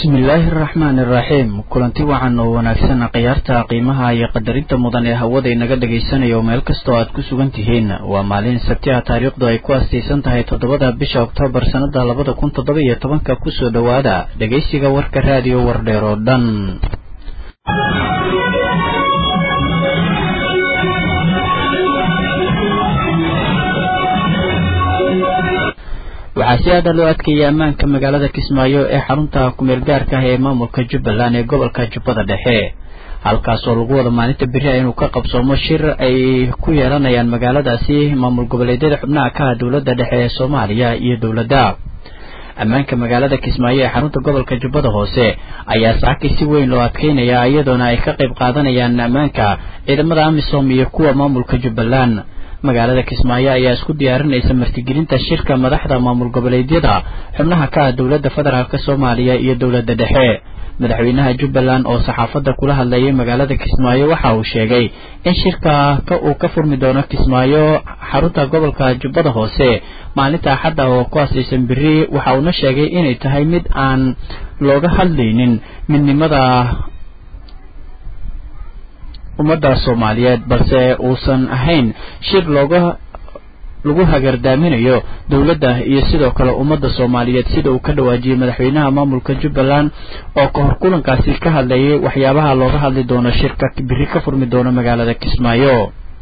bismillaahi araxmaani iraxiim kulanti wacan oo wanaagsan khiyaarta qiimaha iyo qadarinta mudan ee hawada inaga dhegaysanaya oo meel kastoo aad ku sugan tihiin waa maalin sabti ah taariikhdu ay ku astaysan tahay toddobada bisha oktoobar sannada labada kun toddoba iyo tobanka kusoo dhowaada dhegaysiga warka raadiyo wardheer oo dhan waxaa si aada loo adkeeyay ammaanka magaalada kismaayo ee xarunta kumeel gaarka ah ee maamulka jubbaland ee gobolka jubbada dhexe halkaasoo lagu wada maalinta beri ah inuu ka qabsoomo shir ay ku yeelanayaan magaaladaasi maamul goboleedyada xubnaha ka ah dowladda dhexe ee soomaaliya iyo dowladda ammaanka magaalada kismaayo ee xarunta gobolka jubbada hoose ayaa saakay si weyn loo adkeynaya iyadoona ay ka qayb qaadanayaan ammaanka ciidamada amisom iyo kuwa maamulka jubbaland magaalada kismaayo ayaa isku diyaarinaysa martigelinta shirka madaxda maamul goboleedyada xubnaha ka ah dowladda federaalk soomaaliya iyo dowladda dhexe madaxweynaha jubbaland oo saxaafadda kula hadlayay magaalada kismaayo waxa uu sheegay in shirka uu ka furmi doono kismaayo xarunta gobolka jubbada hoose maalinta axadda oo ku asaysan beri waxa uuna sheegay inay tahay mid aan looga hadlaynin midnimada ummadda soomaaliyeed balse uusan ahayn shir looga lagu hagardaaminayo dowladda iyo sidoo kale ummadda soomaaliyeed sida uu ka dhawaajiyey madaxweynaha maamulka jubbaland oo ka hor kulankaasi ka hadlayay waxyaabaha looga hadli doono shirka biri ka furmi doono magaalada kismaayo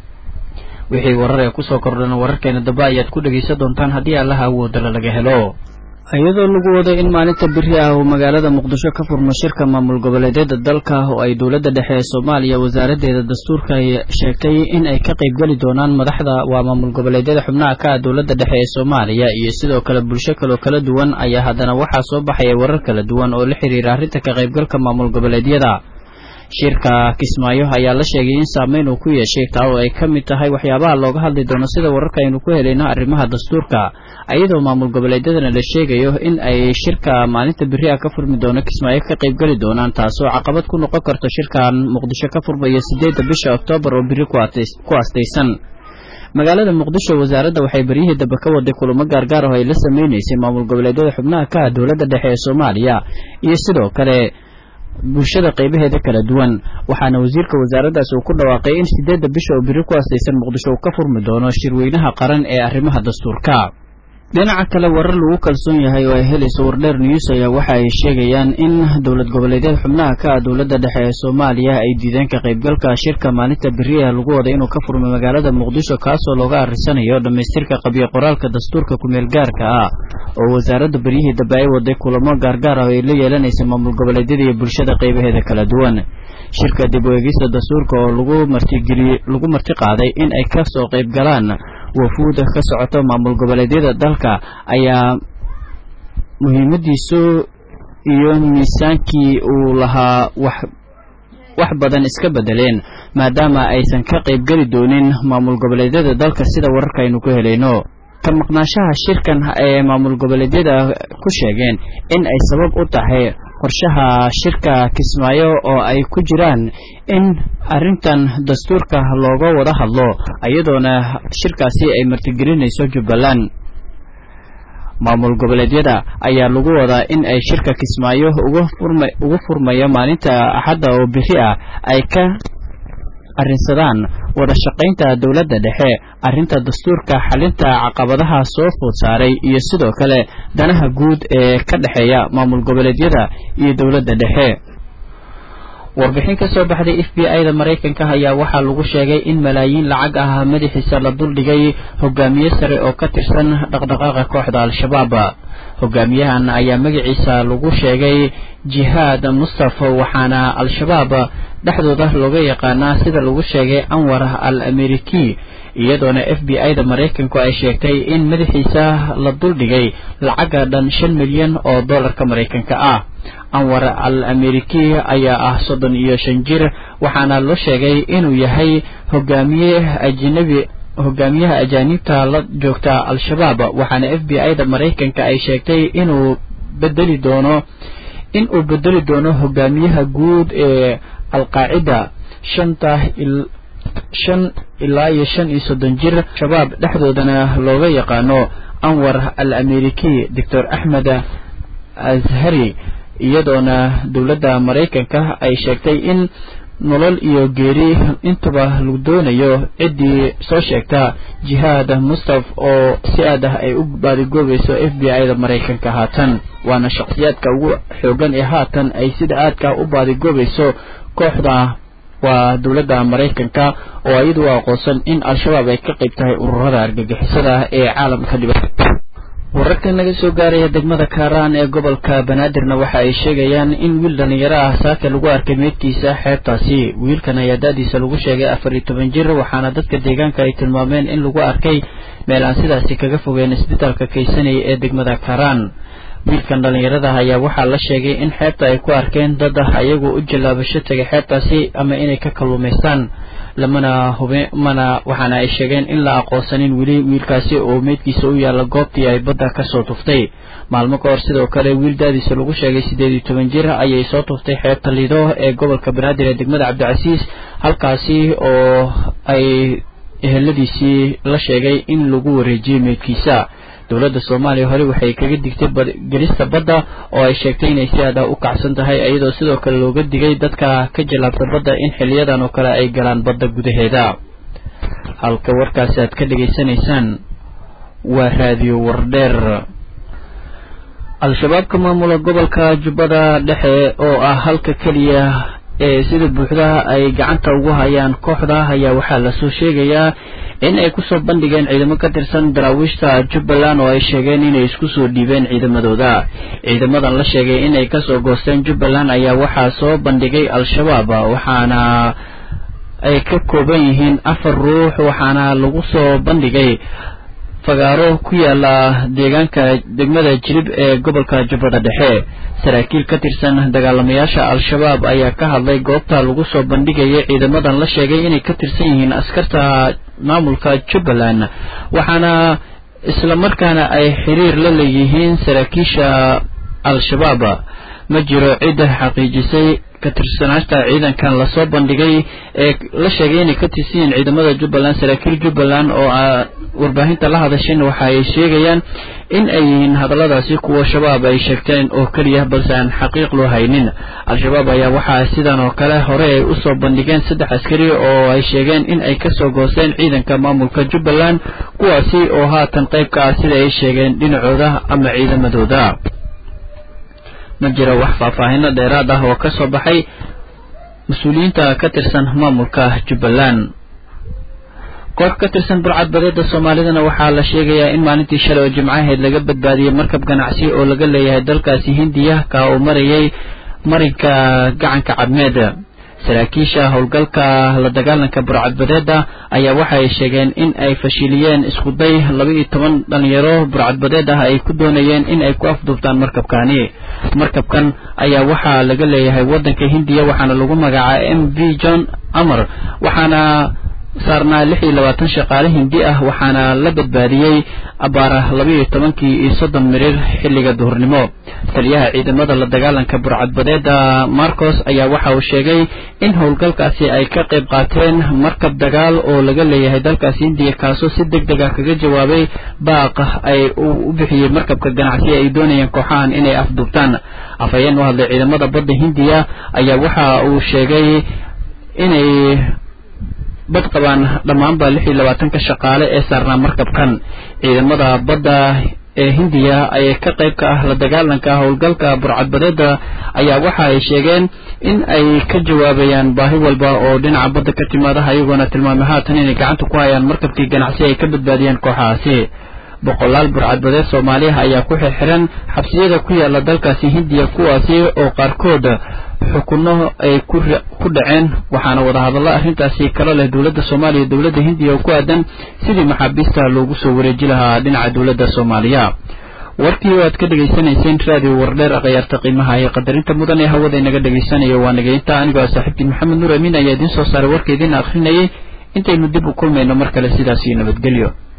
wixii warar ee kusoo kordhana wararkeena dambe ayaad ku dhegaysan doontaan haddii allaha awoodala laga helo iyadoo lagu wado in maalinta beri ah uu magaalada muqdisho ka furmo shirka maamul goboleedyada dalka oo ay dowladda dhexe ee soomaaliya wasaaraddeeda dastuurka ay sheegtay in ay ka qaybgeli doonaan madaxda waa maamul goboleedyada xubnaha ka ah dowladda dhexe ee soomaaliya iyo sidoo kale bulsho kaloo kala duwan ayaa haddana waxaa soo baxaya warar kala duwan oo la xiriira arrinta ka qaybgalka maamul goboleedyada shirka kismaayo ayaa la sheegay in saameyn uu ku yeeshay taa oo ay ka mid tahay waxyaabaha looga hadli doono sida wararka aynu ku helayno arrimaha dastuurka iyadoo maamul goboleedyadana la sheegayo in ay shirka maalinta beri ah ka furmi doono kismaayo ka qaybgeli doonaan taasoo caqabad ku noqon karto shirkan muqdisho ka furmaya sideedda bisha oktoobar oo beri ku astaysan magaalada muqdisho wasaaradda waxay beryihii dambe ka waday kulamo gaargaar oo ay la sameynaysay maamul goboleedyada xubnaha ka ah dowladda dhexe ee soomaaliya iyo sidoo kale bulshada qaybaheeda kala duwan waxaana wasiirka wasaaraddaas uu ku dhawaaqay in sideedda bisha oo biri ku astaysan muqdisho uu ka furmi doono shirweynaha qaran ee arrimaha dastuurka dhinaca kale warar lagu kalsoon yahay oo ay helayso wardheer news ayaa waxa ay sheegayaan in dowlad goboleedyada xubnaha ka ah dowladda dhexe ee soomaaliya ay diideen ka qaybgalka shirka maalinta beriyaha lagu wada inuu ka furmay magaalada muqdisho kaasoo looga arrisanayo dhammaystirka qabyo qoraalka dastuurka kumeel gaarka ah oo wasaaradda beryihii dambe ay waday kulamo gaargaar ah oo ay la yeelanaysa maamul goboleedyada iyo bulshada qaybaheeda kala duwan shirka dib u eegista dastuurka oo lagu martigeliy lagu marti qaaday in ay ka soo qayb galaan wafuud ka socoto maamul goboleedyada dalka ayaa muhiimadiisu iyo miisaankii uu lahaa wax wax badan iska bedeleen maadaama aysan ka qaybgeli doonin maamul goboleedyada dalka sida wararka aynu ku helayno ka maqnaanshaha shirkan ee maamul goboleedyada ku sheegeen in ay sabab u tahay qorshaha shirka kismaayo oo ay ku jiraan in arrintan dastuurka looga wada hadlo iyadoona shirkaasi ay martigelinayso jubbaland maamul goboleedyada ayaa lagu wadaa in ay shirka kismaayo ugu furmayo maalinta axadda oo bixi ah ay ka arrinsadaan wada shaqaynta dowladda dhexe arrinta dastuurka xalinta caqabadaha soo food saaray iyo sidoo kale danaha guud ee ka dhexeeya maamul goboleedyada iyo dowladda dhexe warbixin ka soo baxday f b i da maraykanka ayaa waxaa lagu sheegay in malaayiin lacag ah madaxiisa la duldhigay hogaamiye sare oo ka tirsan dhaqdhaqaaqa kooxda al-shabaab hogaamiyahan ayaa magaciisa lagu sheegay jihaad mustafa waxaana al-shabaab dhexdooda looga yaqaanaa sida lagu sheegay anwar al ameriki iyadoona f b i da maraykanku ay sheegtay in madaxiisa la duldhigay lacaga dhan shan milyan oo dollarka maraykanka ah anwar al ameriki ayaa ah soddon iyo shan jir waxaana loo sheegay inuu yahay hogaamiye ajnabi hogaamiyaha ajaanibta la joogta al-shabaab waxaana f b i da maraykanka ay sheegtay inuu bedeli doono in uu bedeli doono hogaamiyaha guud ee alqaacida shanta shan ilaa iyo shan iyo soddon jir shabaab dhexdoodana looga yaqaano anwar al ameriki doctor axmed ashari iyadoona dowladda maraykanka ay sheegtay in nolol iyo geeri intuba lagu doonayo ciddii soo sheegta jihaad mustaf oo si aad ah ay u baadigoobayso f b i da maraykanka haatan waana shakhsiyaadka ugu xoogan ee haatan ay sida aadka u baadigoobayso kooxda waa dowladda maraykanka oo iyadu u aqoonsan in al-shabaab ay ka qayb tahay ururada argagixisada ee caalamka dhiba wararkan laga soo gaaraya degmada kaaraan ee gobolka banaadirna waxa ay sheegayaan in wiil dhallinyaro ah saaka lagu arkay meydkiisa xeebtaasi wiilkan ayaa da-diisa lagu sheegay afar iyo toban jir waxaana dadka deegaanka ay tilmaameen in lagu arkay meel aan sidaasi kaga fogeen isbitaalka kaysanaya ee degmada kaaraan wiilkan dhallinyarada ayaa waxaa la sheegay in xeebta ay ku arkeen dad ah ayagoo u jallaabasho tegay xeebtaasi ama inay ka kalluumaystaan lamana hube mana waxaana ay sheegeen in la aqoonsanin weli wiilkaasi oo meydkiisa u yaalla goobtii ay badda ka soo tuftay maalmo ka hor sidoo kale wiil daadiisa lagu sheegay siddeed iyo toban jir ayay soo tuftay xeebta lido ee gobolka banaadir ee degmada cabdicasiis halkaasi oo ay eheladiisii la sheegay in lagu wareejiyey meydkiisa dowladda soomaaliya hore waxay kaga digtay gelista badda oo ay sheegtay inay si aad ah u kacsan tahay iyadoo sidoo kale looga digay dadka ka jallaabta badda in xiliyadan oo kale ay galaan badda gudaheeda halka warkaasi aad ka dhegaysanaysaan waa raadiyo wardheer al-shabaabka maamula gobolka jubbada dhexe oo ah halka keliya ee sida buuxda ay gacanta ugu hayaan kooxda ayaa waxaa lasoo sheegayaa in ay kusoo bandhigeen ciidamo ka tirsan daraawiishta jubbaland oo ay sheegeen inay isku soo dhiibeen ciidamadooda ciidamadan la sheegay inay kasoo goosteen jubbaland ayaa waxaa soo bandhigay al-shabaab waxaana ay ka kooban yihiin afar ruux waxaana lagu soo bandhigay fagaaro ku yaala deegaanka degmada jirib ee gobolka jubbada dhexe saraakiil ka tirsan dagaalamayaasha al-shabaab ayaa ka hadlay goobta lagu soo bandhigayay ciidamadan la sheegay inay ka tirsan yihiin askarta maamulka jubbaland waxaana islamarkaana ay xiriir la leeyihiin saraakiisha al-shabaab ma jiro cidda xaqiijisay ka tirsanaanta ciidankan lasoo bandhigay ee la sheegay inay ka tirsan yihiin ciidamada jubbaland saraakiil jubbaland oo warbaahinta la hadasheen waxa ay sheegayaan in ay yihiin hadalladaasi kuwa shabaab ay sheegteen oo keliya balse aan xaqiiq loo haynin al-shabaab ayaa waxaa sidan oo kale hore ay usoo bandhigeen saddex askari oo ay sheegeen in ay kasoo goosteen ciidanka maamulka jubbaland kuwaasi oo haatan qayb ka ah sida ay sheegeen dhinacooda ama ciidamadooda ma jiro wax faahfaahino dheeraad ah oo ka soo baxay mas-uuliyiinta ka tirsan maamulka jubbaland koox ka tirsan burcad badeeda soomaalidana waxaa la sheegayaa in maalintii shalay oo jimcaheed laga badbaadiyey markab ganacsi oo laga leeyahay dalkaasi hindiya ka uu marayay marinka gacanka cadmeed saraakiisha howlgalka la dagaalanka burcadbadeeda ayaa waxay sheegeen in ay fashiliyeen iskuday laba iyo toban dhalinyaro burcadbadeed ah ay ku doonayeen in ay ku afduubtaan markabkani markabkan ayaa waxaa laga leeyahay waddanka hindiya waxaana lagu magacaaba m v john amar waxaana saarnaa lix iyo labaatan shaqaale hindi ah waxaana la badbaadiyey abaara laba iyo tobankii iyo soddon mirir xilliga duhurnimo taliyaha ciidamada la dagaalanka burcadbadeeda marcos ayaa waxa uu sheegay in howlgalkaasi ay ka qayb qaateen markab dagaal oo laga leeyahay dalkaasi hindiya kaasoo si deg deg ah kaga jawaabay baaq ay u bixiyey markabka ganacsi ay doonayeen kooxahan inay afduubtaan afhayeen u hadlay ciidamada badda hindiya ayaa waxa uu sheegay inay bad qabaan dhammaanba lix iyo labaatanka shaqaale ee saarnaa markabkan ciidamada badda ee hindiya ayay ka qayb ka ah la dagaalanka howlgalka burcadbadeeda ayaa waxa ay sheegeen in ay ka jawaabayaan baahi walba oo dhinaca badda ka timaada ayagoona tilmaamay haatan inay gacanta ku hayaan markabkii ganacsi ay ka badbaadiyeen kooxahaasi boqolaal burcadbadeed soomaaliya ayaa ku xirxiran xabsiyada ku yaala dalkaasi hindiya kuwaasi oo qaarkood xukunno ay ku dhaceen waxaana wadahadallo arrintaasi kala leh dowladda soomaaliya dowladda hindiya oo ku aadan sidii maxaabiista loogu soo wareeji lahaa dhinaca dowladda soomaaliya warkii oo aad ka dhegaysanayseen raadiyo wardheer akhyaarta qiimaha iyo qadarinta mudan ee hawada inaga dhegaysanaya waa nageynta anigoo saaxiibtiin maxamed nuur amiin ayaa idiin soo saaray warka idiin akhrinayay intaynu dib u kulmayno mar kale sidaas iyo nabadgelyo